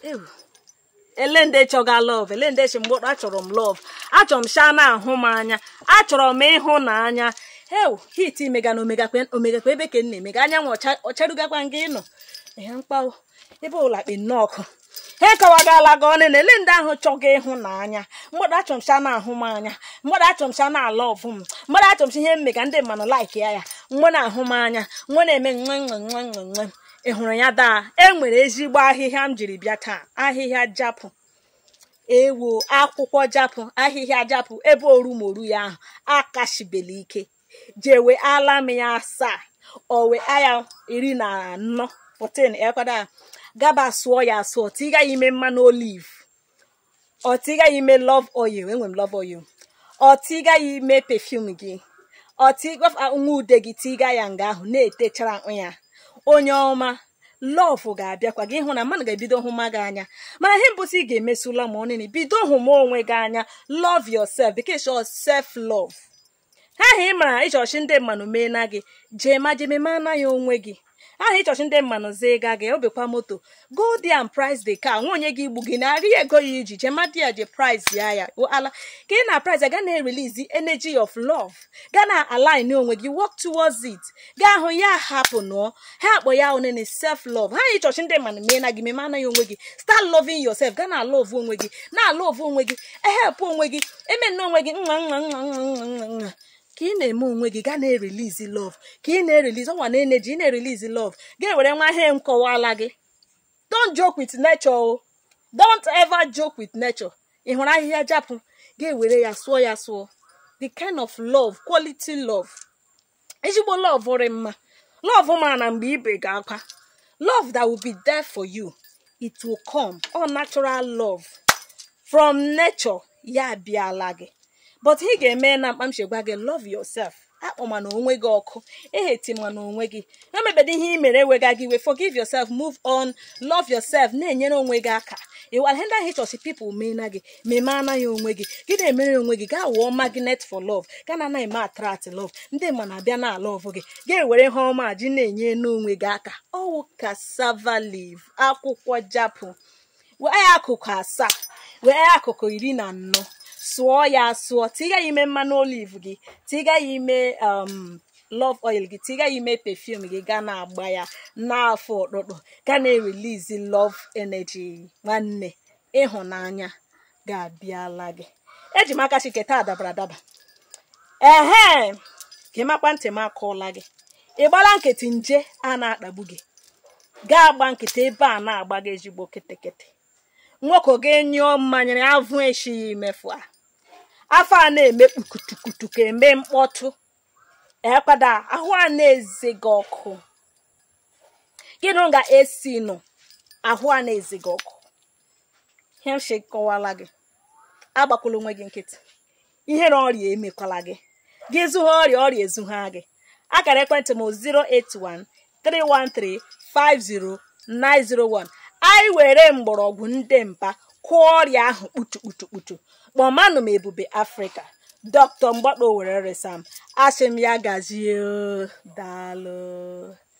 ewu ele ndị chọga lọv ele ndị chi mgbọrọ achọrọ m lọv achọrọ m sha na-ahụ m anya achọrọ m ịhụnanya ewu hit imega na omegakwa omegakwa ebe ka m na-emega anyanwụ ọcha- ọcharugakwa nga ịnọ ihe mkpawo ebe ụlakpi nnọọkụ ha kọwagala gị ọnụ na ele ndị ahụ chọga ịhụnanya mgbọdụ achọrọ m sha na-ahụ m anya mgbọdụ achọrọ m sha na-ala ọvụ m mgbọdụ achọrọ m sha ihe mmega ndị mmanụ laik ya ya mgbe na-ahụ m anya mgbe na-eme nwe nwe nwe nwe nwe ị hụrụ ya daa e nwere ezigbo ahịhịa m jiri bịa taa ahịhịa japụ ewo akwụkwọ japụ ahịhịa japụ ebe orumoru ya ahụ akashibela ike jewe ala m ya asaa owe aya iri na anọ 14 ekwada gaba sụọ ya asụọ tiga ya ime mmanụ oliv ọ tiga ya ime love oil enwe m love oil ọ tiga ya ime perfume gị ọ tiga nwa ude gị tiga ya nga ahụ na-etechara ya onye ọma lọvụ ga-abịakwa gị hụ na mmadụ ga-ebido hụma gị anya mana ihe mbụsị ị ga-emesula ma ọnịnị bido hụma onwe gị anya love yourself bekee shọ self love ha ahụ ị mara ịchọchi ndị mmanụ mee na gị jee ma jee meme anaghị onwe gị ahụ ịchọchi ndị mmanụ zee ga gị obekwa moto go there and price the car nwa onye gị igbu gị na-arị ego ya iji jee ma di ya je price ya ya o ala ka ị na price ya ga na-erelease energy of love ga na align onwe gị work towards it gaa hụ ya hapụ nụọ ha akpọ ya onene self love ha ịchọchi ndị mmanụ mee na gị meme anaghị onwe gị start loving yourself ga na love onwe gị na love onwe gị ehep onwe gị eme nne onwe gị nwa nwa nwa nwa nwa nwa nwa ka ị na-eme onwe gị ga na-erelizi love ka ị na-erelizi ọnwa na eneji ị na-erelizi love ga-ewere nwa ihe m kọwala gị don't joke with nature o don't ever joke with nature ị hụrụ ahịhịa japụ ga-ewere ya sụọ ya sụọ the kind of love quality love ezigbo love rị mma love ma na mgbe ibe ga-akwa love that will be there for you it will come all natural love from nature ya bịala gị but ị ga-eme na mkpamchi gwa gị love yourself akpọma na onwe gị ọkụ ehetima na onwe gị emebedo ihe ị mere ewega gị we forgive yourself move on love yourself na-enyere onwe gị aka ịwara ihe ndị ahụ ịchọsi pipụl mee na gị meme anaghị onwe gị gị na-emere onwe gị gaa wụọ magnet for love ga na anaghị eme attract love ndị ma na-abịa na ala ọvụ gị ga-ewere ihe ọma ji na-enye n'onwe gị aka ọwụ cassava leaf akwụkwọ japụ wee akụkụ asaa wee akụkụ iri na anọ sụọ ya asụọ tiga ya ime mmanụ olive gị tiga ya ime um, love oil gị tiga ya ime perfume gị ga na-agba ya n'afọ ọkpụkpụ ga na-erelizi love energy nwanne ịhụnanya ga-abịala gị eji m aka chiketa adabara adaba ehe ka ịmakwa ntị m akọọla gị ị gbara nkịtị nje a na-akpagbu gị gaa agba nkịtị ebe a na-agba gị ezigbo kịtịkịtị nwoke ga-enyụọ mmanya avụ echighị imefu a afọ a na-eme kpukutukutu ka eme mkpọtụ ekwada ahụ a na-eze gị ọkụ gịnụ ga-esi nụ ahụ a na-eze gị ọkụ ihe mshi kọwala gị agbakwala onwe gị nkịtị ihere ọrịa emekwala gị gị zụha ọrịa ọrịa ezugha gị akara ekwentị m 081 313 50901 anyị were mgbọrọgwụ ndị mpa kụọ ọrịa ahụ kputukputukputu kpọmanụ m ebube afrịka dọkịta mgbakpo were resam asị m ya gazie daalụ